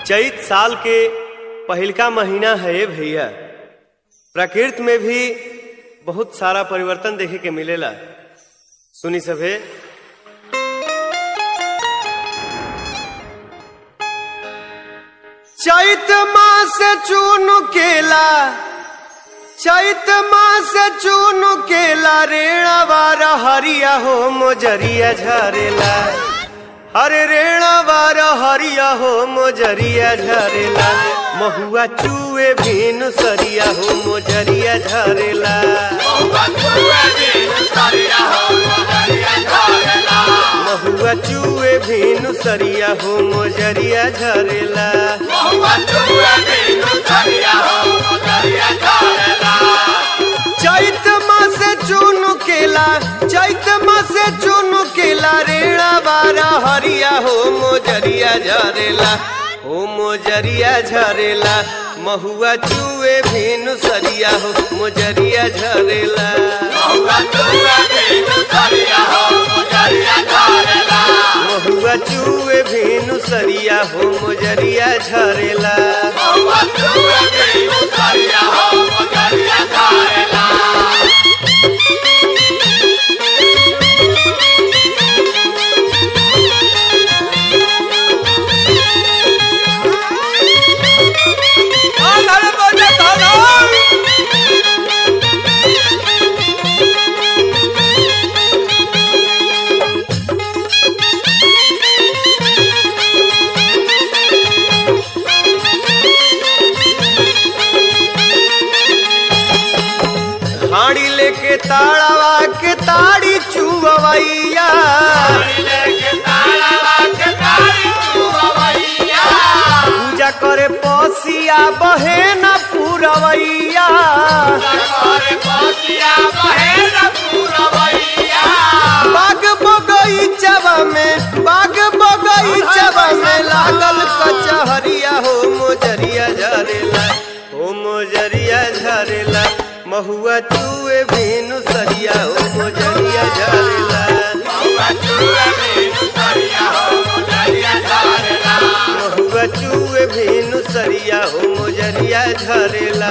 चैत साल के पहिलका महीना है भैया प्रकृति में भी बहुत सारा परिवर्तन देखे के मिलेला सुनी सभे चैत मास चून केला चैत मास चून केला रेणा बार हरिया हो मोजरिया झरेला हरे रेणा बार हरिया हो मोजरिया झरेला महुआ चूए भीनु सरिया हो मोजरिया झरेला महुआ चूए भीनु सरिया हो मोजरिया झरेला चैत मास चून केला चैत मास चून केला रेणा बारा हरिया हो मोजरिया झरेला हो मोजरिया झरेला महुआ चूए भीनु सरिया हो मोजरिया झरेला महुआ चूए भीनु सरिया हो मोजरिया झरेला हाड़ी लेके ताड़ावा के ताड़ी चुवैया पूजा करे पसिया बहे न पुरवैया बाग बगईचवा में बाग बगईचवा में लागल कचहरिया हो मोजरिया झरेला हो मोजरिया झरेला महुआ चूए भीनु सरिया हो मोजरिया झरेला महुआ चूए भीनु सरिया हो मोजरिया झरेला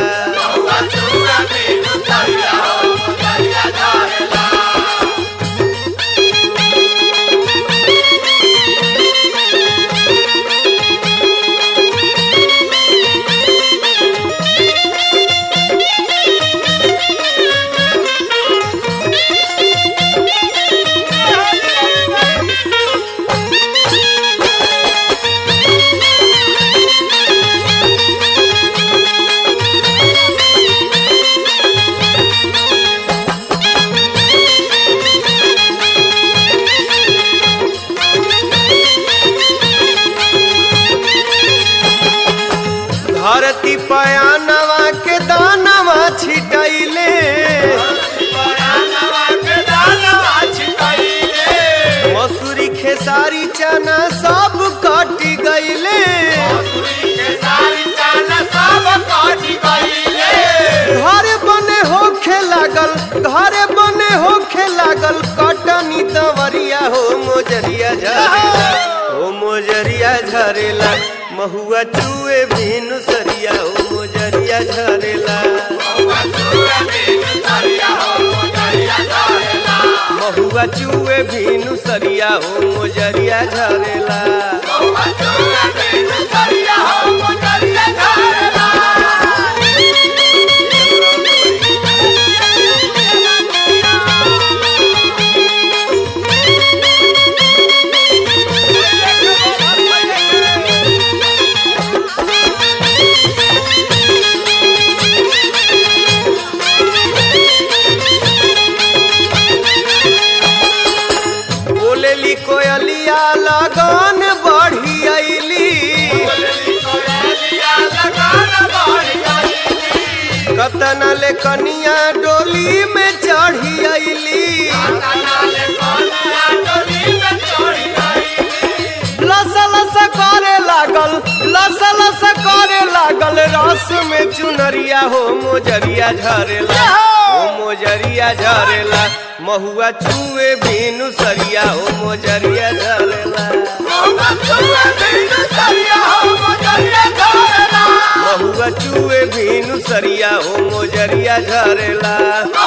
धरती पयानवा के दानवा छिटैले मसूरी खेसारी चना सब कट गईले घर बने होखे लागल घर बने होखे लागल कटनी दवरिया हो मोजरिया झरेला हो मोजरिया झरेला महुआ चूए भीनु सरिया हो मोजरिया झरेला महुआ चूए भीनु सरिया हो मोजरिया झरेला बोलेली कोयलिया लगन बढ़ी अइली कतना ले कनिया डोली में चढ़ी अइली लस लस करे लागल लस लस करे लागल रस में चुनरिया हो मोजरिया झरेला हो मोजरिया झरेला महुआ चूए भीनु सरिया हो मोजरिया झरेला महुआ चूए भीनु सरिया हो मोजरिया झरेला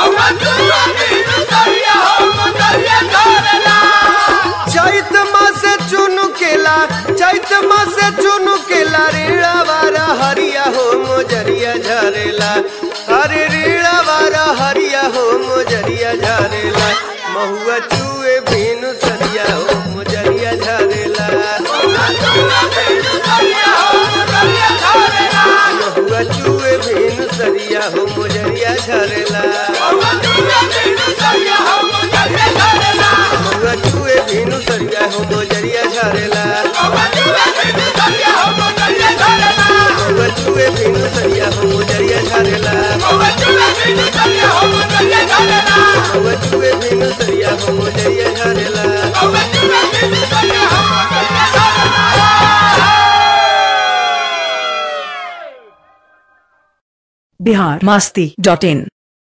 चैत मासे चुनु केला चैत मासे चुनु केला रीड़ा वारा हरिया हो मोजरिया झरेला अरे रीड़ा वारा हरिया हो मोजरिया झरेला महुआ चूए भीनु सरिया हो मोजरिया झरेला महुआ चूए भीनु सरिया हो मोजरिया झरेला महुआ चूए भीनु सरिया हो मोजरिया झरेला महुआ चूए भीनु सरिया हो मोजरिया झरेला महुआ चूए भीनु सरिया हो मोजरिया झरेला महुआ चूए भीनु सरिया हो मोजरिया झरेला महुआ चूए भीनु सरिया हो मोजरिया झरेला महुआ चूए भीनु सरिया हो मोजरिया झरेला महुआ चूए भीनु सरिया हो मोजरिया झरेला महुआ चूए भीनु सरिया हो मोजरिया झरेला बिहार मास्ती डॉट इन